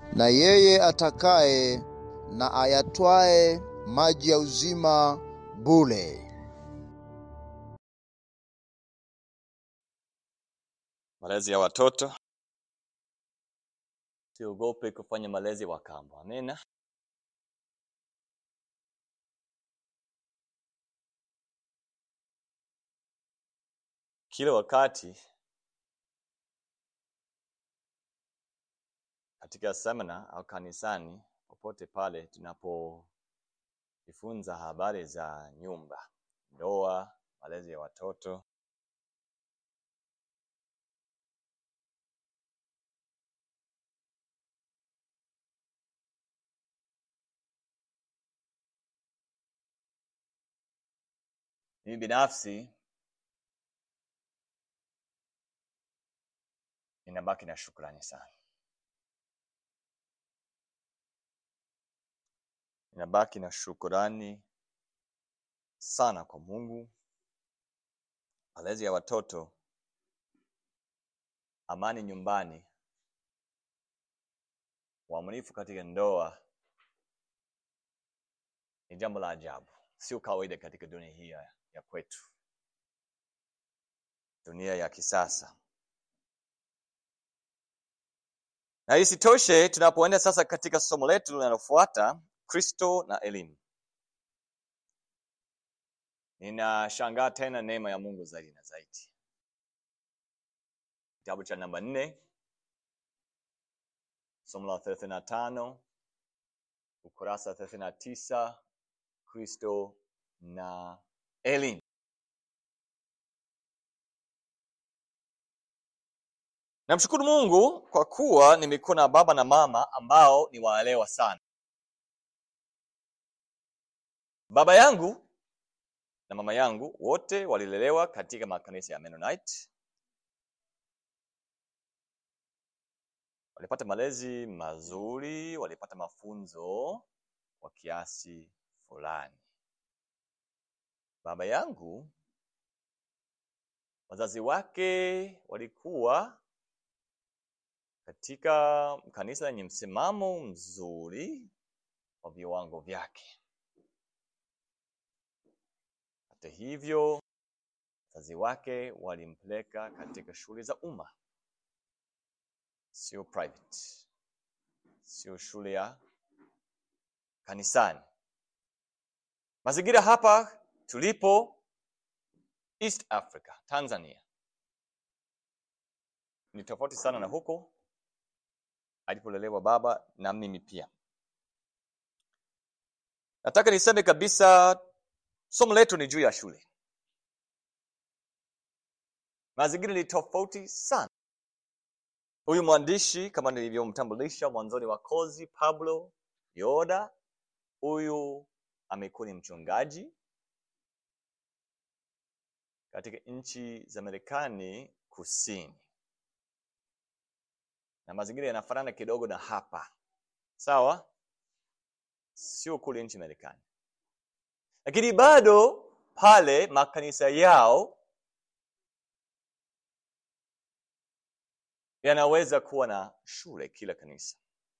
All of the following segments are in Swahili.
na yeye atakaye na ayatwae maji ya uzima bure. Malezi ya watoto, siogope kufanya malezi wa kambo. Amina. Kila wakati katika semina au kanisani, popote pale tunapojifunza habari za nyumba, ndoa, malezi ya watoto, mimi binafsi ninabaki na shukrani sana. Ninabaki na shukrani sana kwa Mungu, malezi ya watoto, amani nyumbani, uaminifu katika ndoa ni jambo la ajabu, sio kawaida katika dunia hii ya ya kwetu, dunia ya kisasa. Na isitoshe, tunapoenda sasa katika somo letu linalofuata, Kristo na elimu, ninashangaa tena neema ya Mungu zaidi na zaidi. Kitabu cha namba nne, somo la thelathini na tano, ukurasa thelathini na tisa, Kristo na elimu. Namshukuru Mungu kwa kuwa nimekuwa na baba na mama ambao ni waelewa sana. Baba yangu na mama yangu wote walilelewa katika makanisa ya Mennonite. Walipata malezi mazuri, walipata mafunzo kwa kiasi fulani. Baba yangu wazazi wake walikuwa katika kanisa lenye msimamo mzuri wa viwango vyake. Hata hivyo, wazazi wake walimpeleka katika shule za umma, sio private, sio shule ya kanisani. Mazingira hapa tulipo East Africa, Tanzania, ni tofauti sana na huko alipolelewa baba na mimi pia. Nataka niseme kabisa, somo letu ni juu ya shule. Mazingira ni tofauti sana. Huyu mwandishi kama nilivyomtambulisha mwanzoni wa kozi, Pablo Yoda, huyu amekuwa ni mchungaji katika nchi za Marekani kusini, na mazingira yanafanana kidogo na hapa, sawa? Sio kule nchi Marekani, lakini bado pale makanisa yao yanaweza kuwa na shule kila kanisa,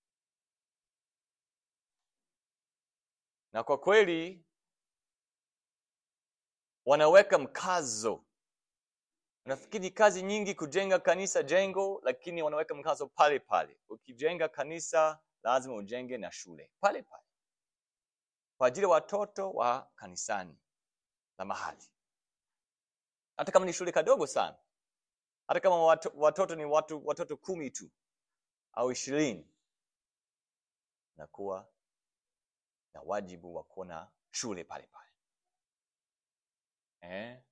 na kwa kweli wanaweka mkazo. Nafikiri kazi nyingi kujenga kanisa jengo, lakini wanaweka mkazo pale pale. Ukijenga kanisa lazima ujenge na shule pale pale, kwa ajili ya watoto wa kanisani la mahali, hata kama ni shule kadogo sana, hata kama watu, watoto ni watu, watoto kumi tu au ishirini, na kuwa na wajibu wa kuwa na shule pale pale eh?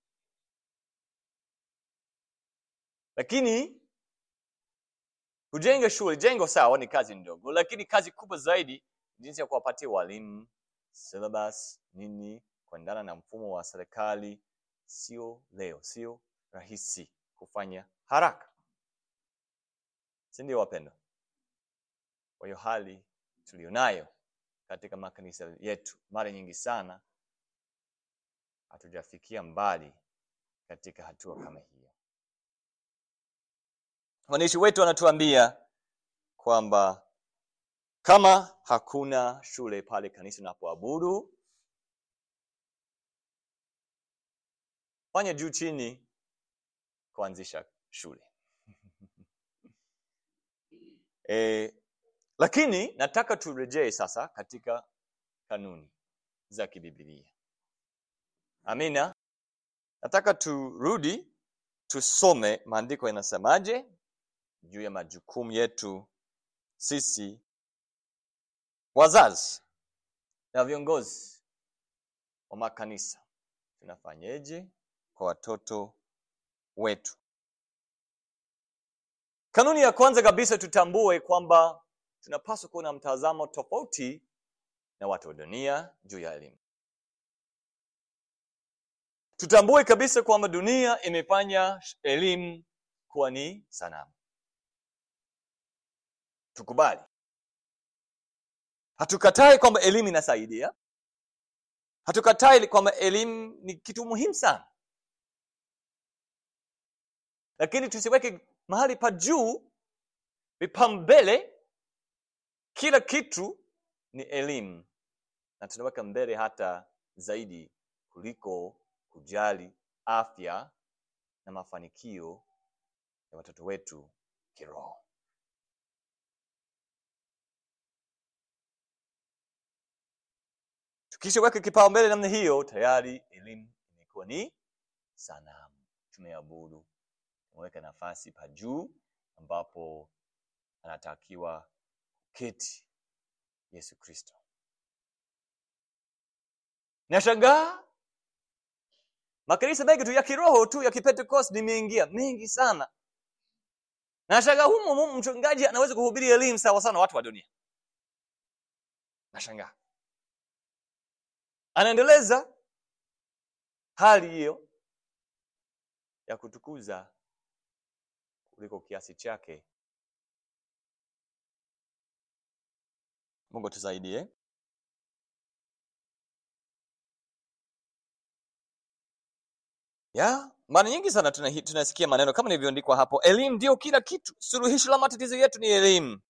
Lakini kujenga shule, jengo sawa, ni kazi ndogo, lakini kazi kubwa zaidi jinsi ya kuwapatia walimu syllabus nini, kuendana na mfumo wa serikali. Sio leo, sio rahisi kufanya haraka, si ndio wapendwa? Kwa hiyo hali tulionayo katika makanisa yetu mara nyingi sana hatujafikia mbali katika hatua kama hiyo. Mwandishi wetu anatuambia kwamba kama hakuna shule pale kanisa unapoabudu fanya juu chini kuanzisha shule e, lakini nataka turejee sasa katika kanuni za kibibilia amina nataka turudi tusome maandiko yanasemaje juu ya majukumu yetu sisi wazazi na viongozi wa makanisa tunafanyeje kwa watoto wetu kanuni ya kwanza kabisa tutambue kwamba tunapaswa kuwa na mtazamo tofauti na watu wa dunia juu ya elimu tutambue kabisa kwamba dunia imefanya elimu kuwa ni sanamu tukubali hatukatai kwamba elimu inasaidia hatukatai kwamba elimu ni kitu muhimu sana lakini tusiweke mahali pa juu vipambele kila kitu ni elimu na tunaweka mbele hata zaidi kuliko kujali afya na mafanikio ya watoto wetu kiroho tukishaweka kipaumbele namna hiyo tayari elimu imekuwa ni sanamu tumeabudu tumeweka nafasi pa juu ambapo anatakiwa keti yesu kristo nashangaa makanisa mengi tu ya kiroho tu ya kipentekost nimeingia mengi sana nashangaa humo humo mchungaji anaweza kuhubiri elimu sawa sana watu wa dunia nashangaa anaendeleza hali hiyo ya kutukuza kuliko kiasi chake mungu tusaidie ya mara nyingi sana tuna- tunasikia maneno kama nilivyoandikwa hapo elimu ndio kila kitu suluhisho la matatizo yetu ni elimu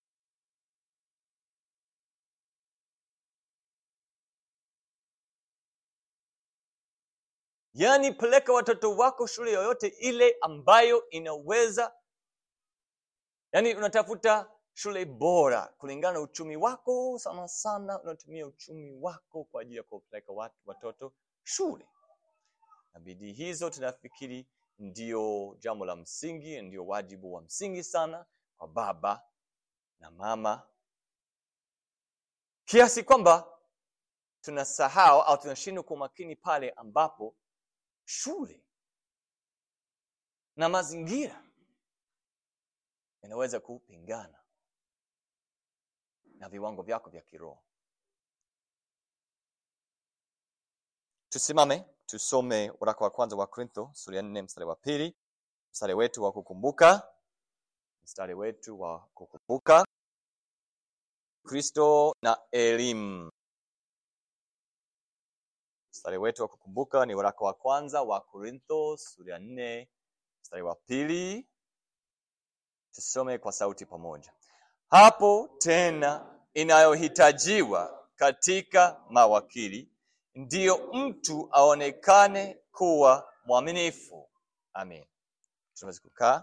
yaani peleka watoto wako shule yoyote ile ambayo inaweza yaani unatafuta shule bora kulingana na uchumi wako sana sana unatumia uchumi wako kwa ajili ya kupeleka wat- watoto shule na bidii hizo tunafikiri ndio jambo la msingi ndio wajibu wa msingi sana kwa baba na mama kiasi kwamba tunasahau au tunashindwa kwa makini pale ambapo shule na mazingira yanaweza kupingana na viwango vyako vya kiroho tusimame tusome waraka wa kwanza wa korintho sura ya nne mstari wa pili mstari wetu wa kukumbuka mstari wetu wa kukumbuka kristo na elimu mstari wetu wa kukumbuka ni waraka wa kwanza wa korintho sura ya nne mstari wa pili tusome kwa sauti pamoja hapo tena inayohitajiwa katika mawakili ndiyo mtu aonekane kuwa mwaminifu amin tunaweza kukaa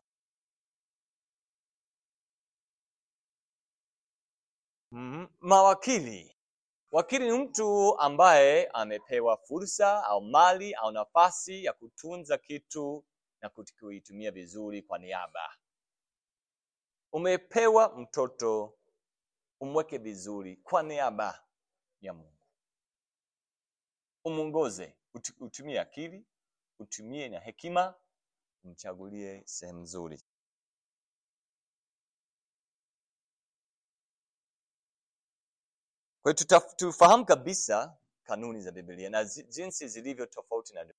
mm, mawakili wakili ni mtu ambaye amepewa fursa au mali au nafasi ya kutunza kitu na kuti- kuitumia vizuri kwa niaba umepewa mtoto umweke vizuri kwa niaba ya mungu umwongoze utu- utumie akili utumie na hekima umchagulie sehemu nzuri kwa hiyo tuta- tufahamu kabisa kanuni za biblia na zi- jinsi zilivyo tofauti na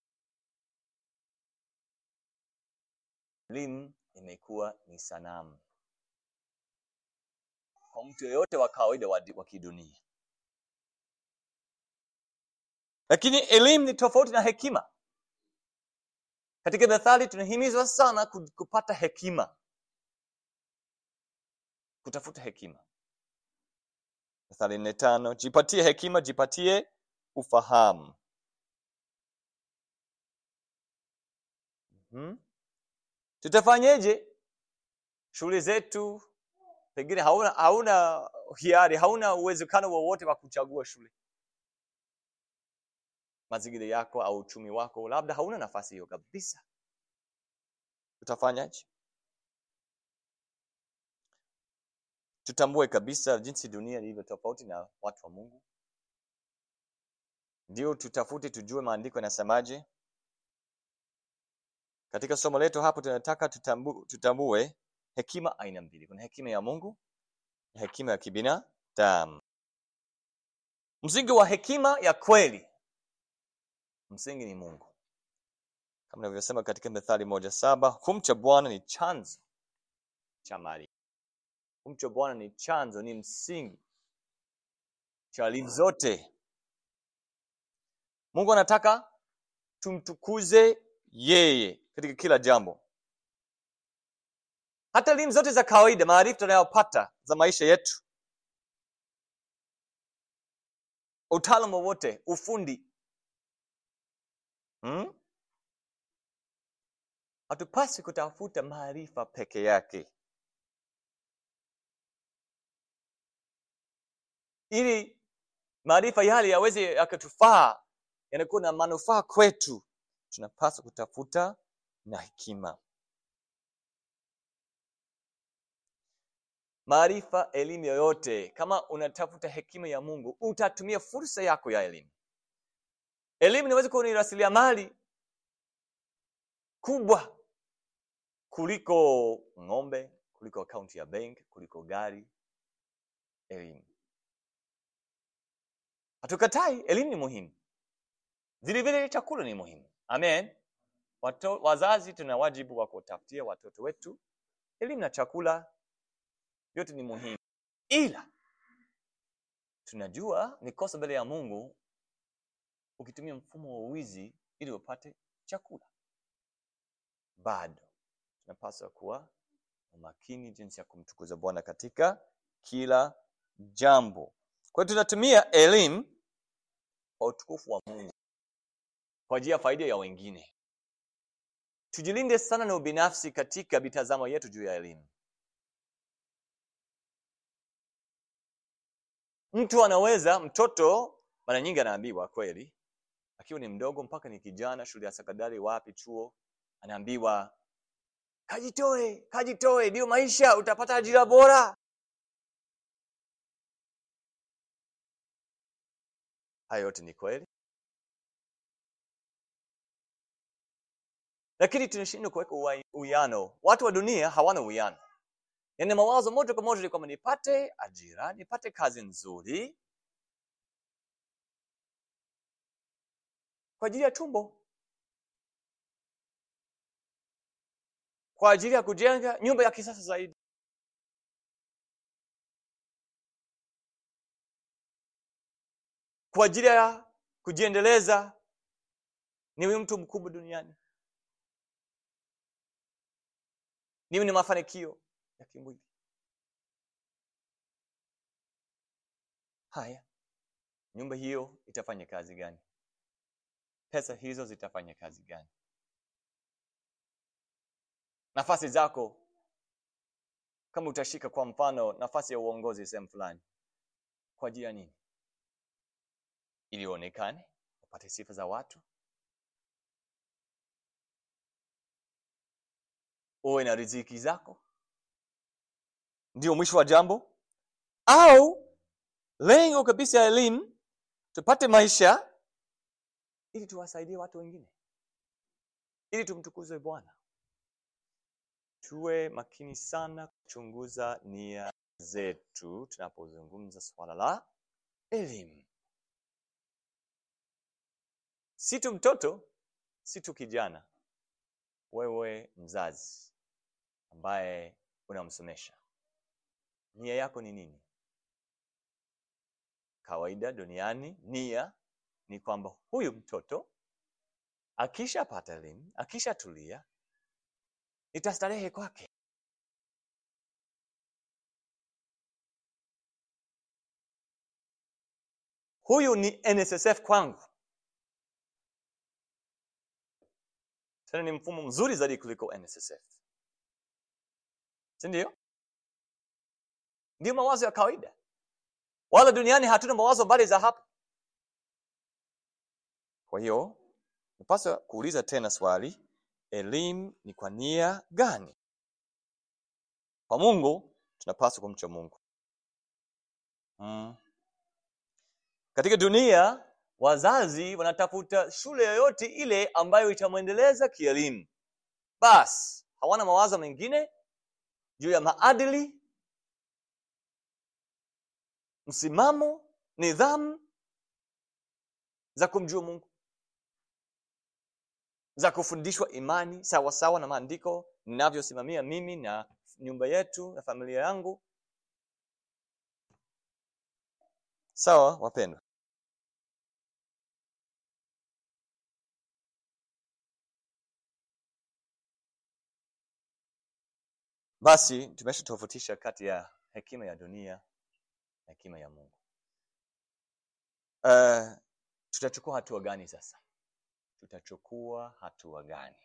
elimu imekuwa ni sanamu kwa mtu yeyote wa kawaida wa di- wa kidunia lakini elimu ni tofauti na hekima katika methali tunahimizwa sana ku- kupata hekima kutafuta hekima Mithali nne tano jipatie hekima, jipatie ufahamu. Hmm? Tutafanyeje? Shule zetu pengine hauna hauna hiari, hauna uwezekano wowote wa kuchagua shule. Mazingira yako au uchumi wako, labda hauna nafasi hiyo kabisa. Tutafanyaje? Tutambue kabisa jinsi dunia ilivyo tofauti na watu wa Mungu. Ndio tutafute, tujue maandiko yanasemaje. Katika somo letu hapo tunataka tutambu, tutambue hekima aina mbili. Kuna hekima ya Mungu na hekima ya kibinadamu. Msingi wa hekima ya kweli, msingi ni Mungu, kama nilivyosema katika Methali moja saba kumcha Bwana ni chanzo cha maarifa. Kumcha Bwana ni chanzo, ni msingi cha elimu zote. Mungu anataka tumtukuze yeye katika kila jambo, hata elimu zote za kawaida, maarifa tunayopata za maisha yetu, utaalamu wowote, ufundi hmm? Hatupasi kutafuta maarifa peke yake, ili maarifa yale yaweze yakatufaa, yanakuwa na manufaa kwetu, tunapaswa kutafuta na hekima. Maarifa, elimu yoyote, kama unatafuta hekima ya Mungu, utatumia fursa yako ya elimu. Elimu inaweza kuwa ni rasilimali kubwa kuliko ng'ombe, kuliko akaunti ya benki, kuliko gari. Elimu hatukatai, elimu ni muhimu, vilevile chakula ni muhimu. Amen. Wato, wazazi tuna wajibu wa kutafutia watoto wetu elimu na chakula, vyote ni muhimu, ila tunajua ni kosa mbele ya Mungu ukitumia mfumo wa wizi ili upate chakula. Bado tunapaswa kuwa makini jinsi ya kumtukuza Bwana katika kila jambo. Kwa hiyo tunatumia elimu kwa utukufu wa Mungu kwa ajili ya faida ya wengine. Tujilinde sana na ubinafsi katika mitazamo yetu juu ya elimu. Mtu anaweza, mtoto mara nyingi anaambiwa kweli, akiwa ni mdogo mpaka ni kijana, shule ya sekondari, wapi, chuo, anaambiwa kajitoe, kajitoe, ndio maisha, utapata ajira bora. Hayo yote ni kweli, lakini tunashindwa kuweka uwiano. Watu wa dunia hawana uwiano, yaani mawazo moja kwa moja ni kwamba nipate ajira, nipate kazi nzuri kwa ajili ya tumbo, kwa ajili ya kujenga nyumba ya kisasa zaidi, kwa ajili ya kujiendeleza, niwe mtu mkubwa duniani, niwe ni mafanikio ya kimwili. Haya, nyumba hiyo itafanya kazi gani? Pesa hizo zitafanya kazi gani? Nafasi zako kama utashika kwa mfano nafasi ya uongozi sehemu fulani, kwa ajili ya nini? Ili uonekane, upate sifa za watu, uwe na riziki zako, ndio mwisho wa jambo? Au lengo kabisa ya elimu tupate maisha ili tuwasaidie watu wengine, ili tumtukuze Bwana. Tuwe makini sana kuchunguza nia zetu tunapozungumza swala la elimu. Si tu mtoto, si tu kijana, wewe mzazi ambaye unamsomesha, nia yako ni nini? Kawaida duniani nia ni kwamba huyu mtoto akishapata elimu, akishatulia, nitastarehe kwake. huyu ni nssf kwangu tena ni mfumo mzuri zaidi kuliko nssf si ndio ndio mawazo ya kawaida wala duniani hatuna mawazo mbali za hapo kwa hiyo napaswa kuuliza tena swali elimu ni kwa nia gani kwa mungu tunapaswa kumcha mungu mm. katika dunia wazazi wanatafuta shule yoyote ile ambayo itamwendeleza kielimu basi hawana mawazo mengine juu ya maadili msimamo nidhamu za kumjua mungu za kufundishwa imani sawa sawa na maandiko ninavyosimamia mimi na nyumba yetu na familia yangu sawa wapendwa basi tumeshatofautisha kati ya hekima ya dunia na hekima ya mungu uh, tutachukua hatua gani sasa tutachukua hatua gani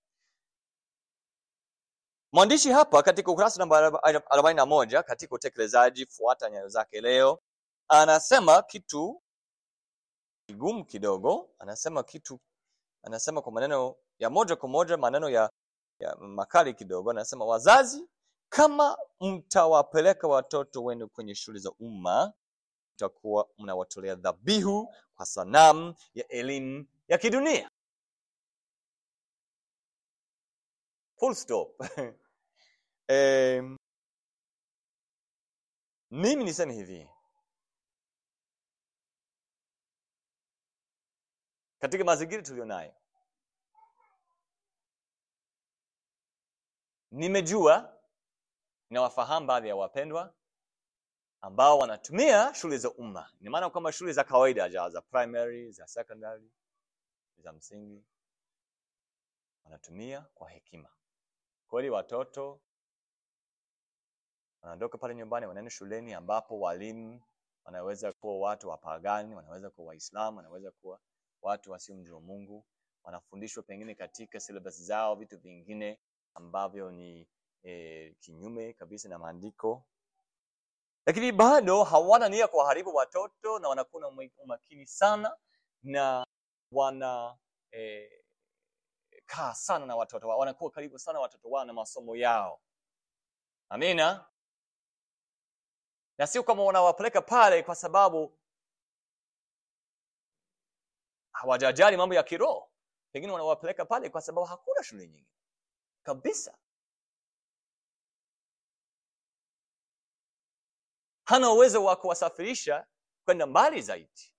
mwandishi hapa katika ukurasa namba arobaini na moja katika utekelezaji fuata nyayo zake leo anasema kitu kigumu kidogo anasema kitu anasema kwa maneno ya moja kwa moja maneno ya, ya makali kidogo anasema wazazi kama mtawapeleka watoto wenu kwenye shule za umma mtakuwa mnawatolea dhabihu kwa sanamu ya elimu ya kidunia full stop um, mimi niseme hivi katika mazingira tuliyo nayo nimejua nawafahamu baadhi ya wapendwa ambao wanatumia shule za umma ni maana kwamba shule za kawaida za, za primary za secondary za msingi wanatumia kwa hekima kweli watoto wanaondoka pale nyumbani wanaenda shuleni ambapo walimu wanaweza kuwa watu wapagani wanaweza kuwa waislamu wanaweza kuwa watu wasiomjua mungu wanafundishwa pengine katika syllabus zao vitu vingine ambavyo ni e, kinyume kabisa na maandiko lakini bado hawana nia kuwaharibu watoto na wanakuwa na umakini sana na wana e, kaa sana na watoto wao wanakuwa karibu sana watoto wao na masomo yao amina na sio kama wanawapeleka pale kwa sababu hawajajali mambo ya kiroho pengine wanawapeleka pale kwa sababu hakuna shule nyingi kabisa hana uwezo wa kuwasafirisha kwenda mbali zaidi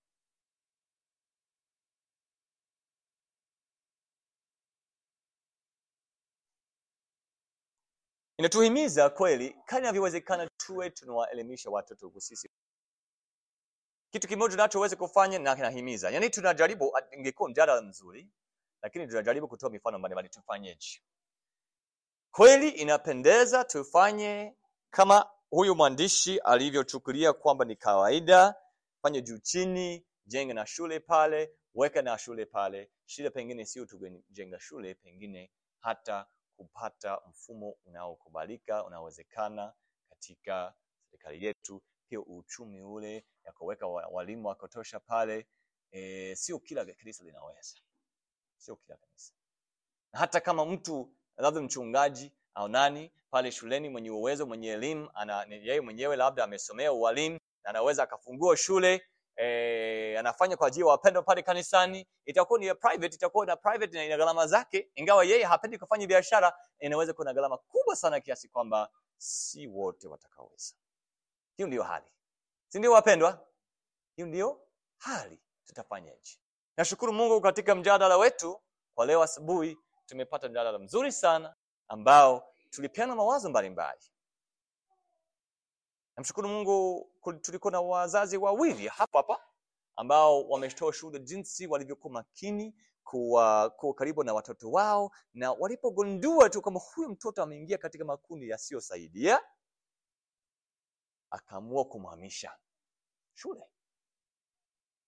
inatuhimiza kweli kani inavyowezekana tuwe tunawaelimisha watoto huku sisi kitu kimoja tunachoweza kufanya na kinahimiza yaani tunajaribu ingekuwa mjadala mzuri lakini tunajaribu kutoa mifano mbalimbali tufanyeje kweli inapendeza tufanye kama huyu mwandishi alivyochukulia kwamba ni kawaida fanye juu chini jenga na shule pale weka na shule pale shida pengine sio tujenga shule pengine hata kupata mfumo unaokubalika unaowezekana katika serikali yetu pia uchumi ule ya kuweka walimu wa kutosha pale e, sio kila kanisa linaweza sio kila kanisa na hata kama mtu labda mchungaji au nani pale shuleni mwenye uwezo mwenye elimu ana yeye mwenyewe labda amesomea ualimu na anaweza akafungua shule e, anafanya kwa ajili ya wapendwa pale kanisani itakuwa ni ya private itakuwa na private na ina gharama zake ingawa yeye hapendi kufanya biashara inaweza kuwa na gharama kubwa sana kiasi kwamba si wote watakaoweza hiyo ndiyo hali si ndio wapendwa hiyo ndiyo hali tutafanyaje nashukuru mungu katika mjadala wetu kwa leo asubuhi tumepata mjadala mzuri sana ambao tulipeana mawazo mbalimbali namshukuru mungu tulikuwa na wazazi wawili hapa hapa ambao wametoa shuhuda jinsi walivyokuwa makini kuwa, kuwa karibu na watoto wao na walipogundua tu kwamba huyu mtoto ameingia katika makundi yasiyosaidia akaamua kumhamisha shule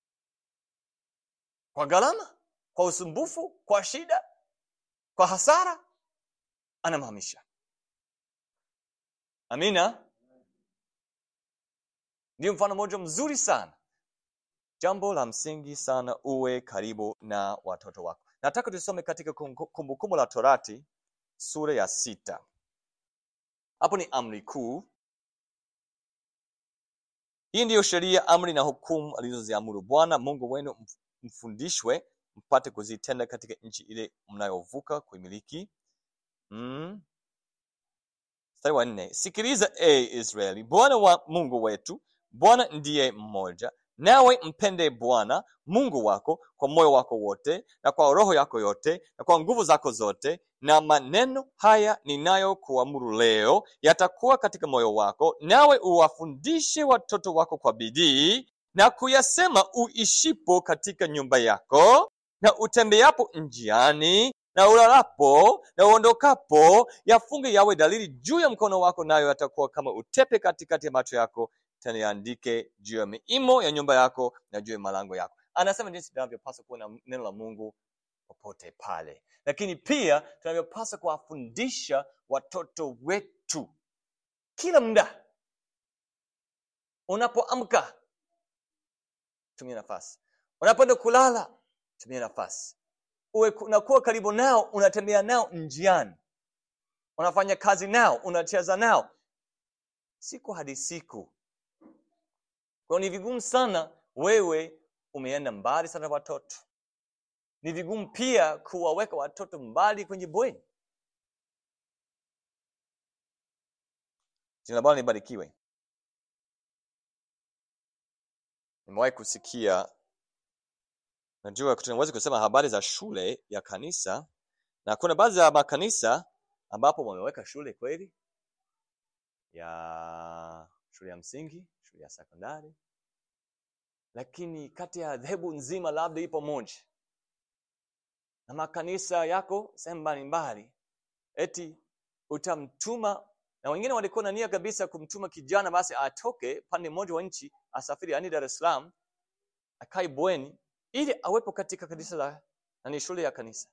kwa gharama kwa usumbufu kwa shida kwa hasara anamhamisha amina ndio mfano mmoja mzuri sana jambo la msingi sana uwe karibu na watoto wako nataka tusome katika Kumbu- kumbukumbu la torati sura ya sita hapo ni amri kuu hii ndiyo sheria amri na hukumu alizoziamuru bwana mungu wenu mf- mfundishwe mpate kuzitenda katika nchi ile mnayovuka kuimiliki mm. mstari wa nne sikiliza e israeli bwana wa mungu wetu bwana ndiye mmoja nawe mpende bwana mungu wako kwa moyo wako wote na kwa roho yako yote na kwa nguvu zako zote na maneno haya ninayokuamuru leo yatakuwa katika moyo wako nawe uwafundishe watoto wako kwa bidii na kuyasema uishipo katika nyumba yako na utembeapo njiani na ulalapo na uondokapo yafunge yawe dalili juu ya mkono wako nayo yatakuwa kama utepe katikati ya macho yako tena yaandike juu ya miimo ya nyumba yako na juu ya malango yako anasema jinsi tunavyopaswa kuwa na neno la mungu popote pale lakini pia tunavyopaswa kuwafundisha watoto wetu kila muda unapoamka tumia nafasi unapoenda kulala tumia nafasi uwe unakuwa karibu nao unatembea nao njiani unafanya kazi nao unacheza nao siku hadi siku kwa hiyo ni vigumu sana wewe umeenda mbali sana na watoto ni vigumu pia kuwaweka watoto mbali kwenye bweni jina la bwana libarikiwe nimewahi kusikia najua tunaweza kusema habari za shule ya kanisa na kuna baadhi ya makanisa ambapo wameweka shule kweli ya shule ya msingi shule ya sekondari lakini kati ya dhehebu nzima labda ipo moja na makanisa yako sehemu mbalimbali eti utamtuma na wengine walikuwa na nia kabisa kumtuma kijana basi atoke pande mmoja wa nchi asafiri yani dar es salaam akae bweni ili awepo katika kanisa la na ni shule ya kanisa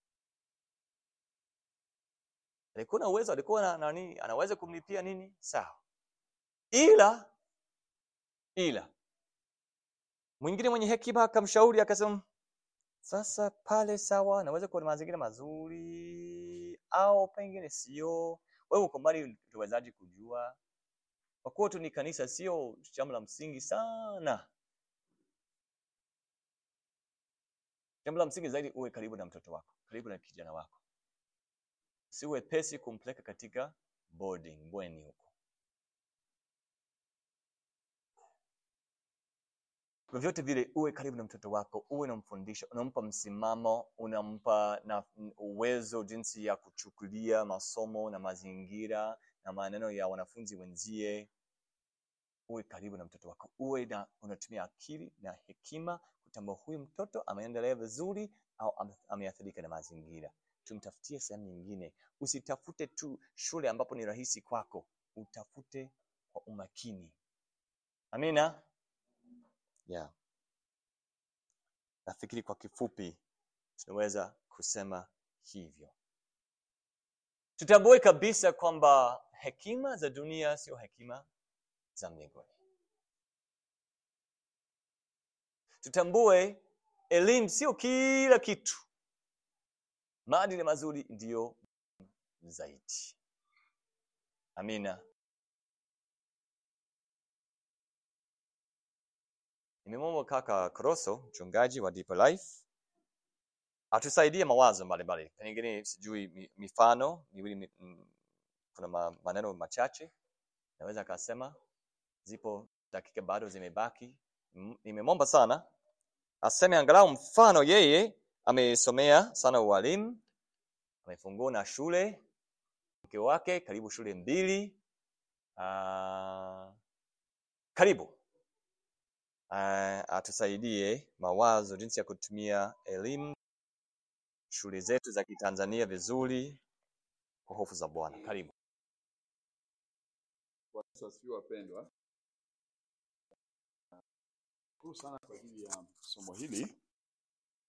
alikuwa na uwezo alikuwa na nani anaweza kumlipia nini sawa ila ila mwingine mwenye hekima akamshauri akasema sasa pale sawa naweza kuwa na mazingira mazuri au pengine sio wewe uko mbali tuwezaji kujua kwa kuwa tu ni kanisa sio jambo la msingi sana jambo la msingi zaidi uwe karibu na mtoto wako karibu na kijana wako si wepesi kumpeleka katika boarding bweni huko vyovyote vile uwe karibu na mtoto wako uwe unamfundisha unampa msimamo unampa na uwezo jinsi ya kuchukulia masomo na mazingira na maneno ya wanafunzi wenzie uwe karibu na mtoto wako uwe na unatumia akili na hekima kutambua huyu mtoto ameendelea vizuri au ame- ameathirika na mazingira tumtafutie sehemu nyingine usitafute tu shule ambapo ni rahisi kwako utafute kwa umakini amina yeah. nafikiri kwa kifupi tunaweza kusema hivyo tutambue kabisa kwamba hekima za dunia sio hekima za mbinguni tutambue elimu sio kila kitu maadili mazuri ndiyo zaidi amina nimemwomba kaka Kroso, mchungaji wa Deeper Life, atusaidie mawazo mbalimbali, pengine sijui mi- mifano miwili, mi- mm, kuna ma- maneno machache naweza akasema. Zipo dakika bado zimebaki. M- Nimemwomba sana aseme angalau mfano. Yeye amesomea sana ualimu, amefungua na shule, mke wake karibu shule mbili. Uh, karibu uh, atusaidie mawazo jinsi ya kutumia elimu shule zetu za Kitanzania vizuri kwa hofu za Bwana. Karibu. Bwana Yesu asifiwe wapendwa. Shukuru sana kwa ajili ya somo hili.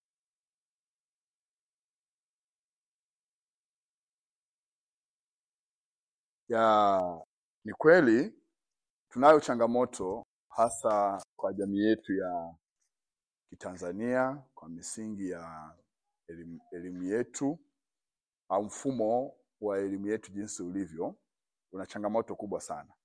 Ya, ni kweli tunayo changamoto hasa kwa jamii yetu ya Kitanzania kwa misingi ya elimu, elimu yetu au mfumo wa elimu yetu jinsi ulivyo, una changamoto kubwa sana,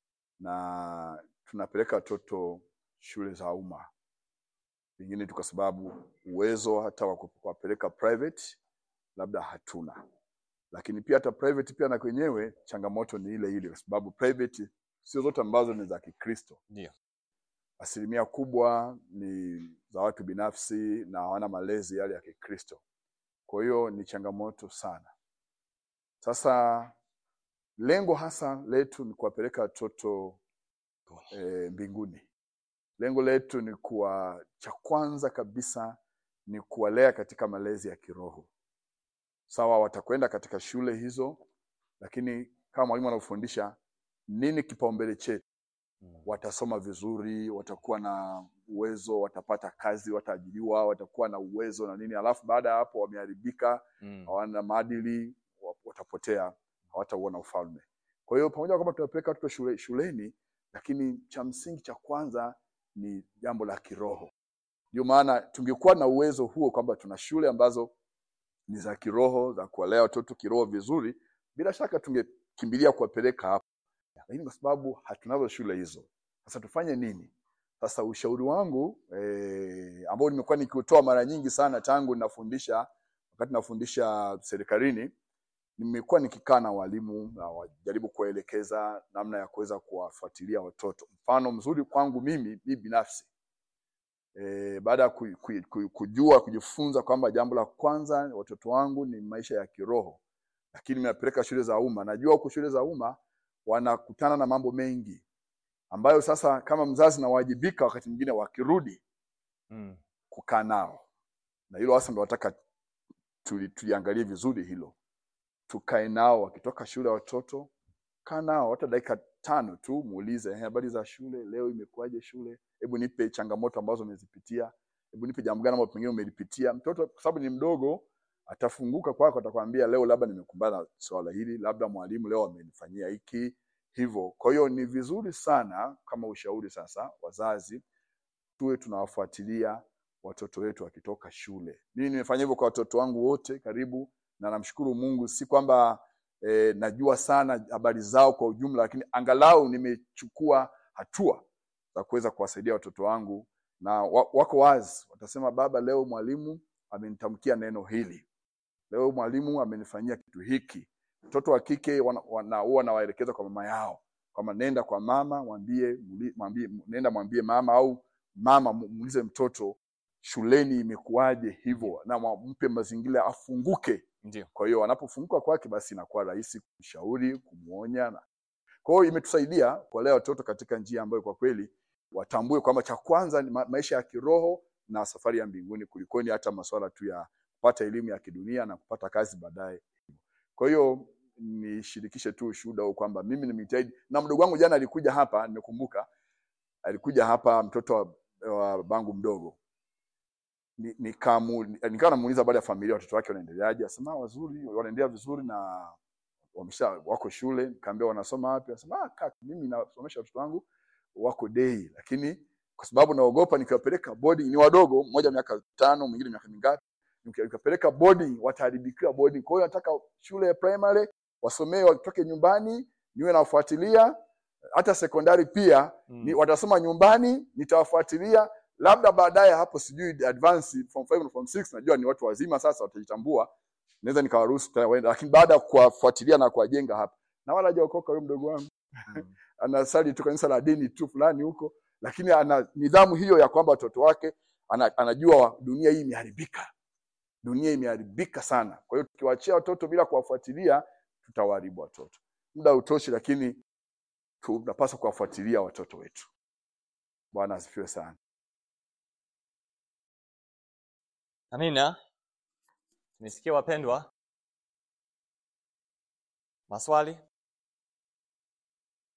na tunapeleka watoto shule za umma, pengine tu kwa sababu uwezo hata wa kuwapeleka private labda hatuna lakini pia hata private pia na kwenyewe changamoto ni ile ile, kwa sababu private sio zote ambazo ni za Kikristo. Ndio. Asilimia kubwa ni za watu binafsi na hawana malezi yale ya Kikristo. Kwa hiyo ni changamoto sana. Sasa lengo hasa letu ni kuwapeleka watoto e, mbinguni. Lengo letu ni kuwa, cha kwanza kabisa ni kuwalea katika malezi ya kiroho sawa watakwenda katika shule hizo, lakini kama mwalimu anavyofundisha, nini kipaumbele chetu? Mm. Watasoma vizuri, watakuwa na uwezo, watapata kazi, wataajiriwa, watakuwa na uwezo na nini, alafu baada ya hapo wameharibika, Mm. hawana maadili, wa- watapotea, hawatauona ufalme. Kwa hiyo pamoja na kwamba tunapeleka watoto shule, shuleni, lakini cha msingi cha kwanza ni jambo la kiroho. Ndio maana tungekuwa na uwezo huo kwamba tuna shule ambazo ni za kiroho za kuwalea watoto kiroho vizuri, bila shaka tungekimbilia kuwapeleka hapo, lakini kwa sababu hatunazo shule hizo, sasa tufanye nini? Sasa ushauri wangu eh, ambao nimekuwa nikiutoa mara nyingi sana tangu nafundisha, wakati nafundisha serikalini, nimekuwa nikikaa na walimu na wajaribu kuwaelekeza namna ya kuweza kuwafuatilia watoto. Mfano mzuri kwangu mimi mimi binafsi e, baada ya ku, ku, ku, kujua kujifunza kwamba jambo la kwanza watoto wangu ni maisha ya kiroho, lakini nimewapeleka shule za umma. Najua huku shule za umma wanakutana na mambo mengi ambayo sasa kama mzazi nawajibika, wakati mwingine wakirudi Mm. kukaa nao, na hilo hasa ndo nataka tuli- tuliangalie vizuri hilo, tukae nao wakitoka shule watoto, kaa nao hata dakika tano tu, muulize "Eh, habari za shule leo, imekuwaje shule? Hebu nipe changamoto ambazo umezipitia, hebu nipe jambo gani ambalo pengine umelipitia. Mtoto kwa sababu ni mdogo, atafunguka kwako, atakwambia leo labda nimekumbana na swala hili, labda mwalimu leo amenifanyia hiki hivyo. Kwa hiyo ni vizuri sana, kama ushauri sasa, wazazi tuwe tunawafuatilia watoto wetu wakitoka shule. Mimi nimefanya hivyo kwa watoto wangu wote karibu, na namshukuru Mungu, si kwamba eh, najua sana habari zao kwa ujumla, lakini angalau nimechukua hatua za kuweza kuwasaidia watoto wangu, na wa- wako wazi, watasema baba, leo mwalimu amenitamkia neno hili, leo mwalimu amenifanyia kitu hiki. Mtoto wa kike wana- wana- huwa nawaelekeza kwa mama yao kwamba nenda kwa mama mwambie, muli- mwambie nenda mwambie mama au mama mu- muulize mtoto shuleni imekuwaje hivyo, na mwa- mpe mazingira afunguke. Ndio. Kwa hiyo anapofunguka kwake, basi inakuwa rahisi kumshauri, kumwonya. na- Kwa hiyo imetusaidia kuwalea watoto katika njia ambayo kwa kweli watambue kwamba cha kwanza ni ma maisha ya kiroho na safari ya mbinguni, kulikoni hata masuala tu ya kupata elimu ya kidunia na kupata kazi baadaye. Kwa hiyo nishirikishe tu ushuhuda huu kwamba mimi nimejitahidi, na mdogo wangu jana alikuja hapa, nimekumbuka alikuja hapa mtoto wa, wa bangu mdogo Ni- nikamu- nikawa namuuliza baada ya familia watoto wake wanaendeleaje, asema "Ah, wazuri, wanaendelea vizuri na wamesha wako shule. Nikaambia wanasoma wapi? Asema ah, kaka, mimi nasomesha watoto wangu wako dei, lakini kwa sababu naogopa nikiwapeleka boarding, ni wadogo, mmoja miaka tano, mwingine miaka mingapi, nikiwapeleka boarding wataharibikiwa boarding. Kwa hiyo nataka shule ya primary wasomee, watoke nyumbani, niwe nawafuatilia hata sekondari pia Mm. ni, watasoma nyumbani, nitawafuatilia labda baadaye hapo, sijui advance form 5 na form 6, najua ni watu wazima sasa, watajitambua, naweza nikawaruhusu tena waende, lakini baada ya kuwafuatilia na kuwajenga hapa, na wala hajaokoka huyo mdogo wangu Mm. anasali tu kanisa la dini tu fulani huko, lakini ana nidhamu hiyo ya kwamba watoto wake ana, anajua dunia hii imeharibika, dunia imeharibika sana. Kwa hiyo tukiwaachia watoto bila kuwafuatilia, tutawaharibu watoto. Muda utoshi, lakini tunapaswa kuwafuatilia watoto wetu. Bwana asifiwe sana. Amina. Tumesikia wapendwa. Maswali?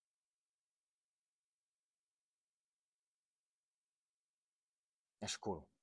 Nashukuru.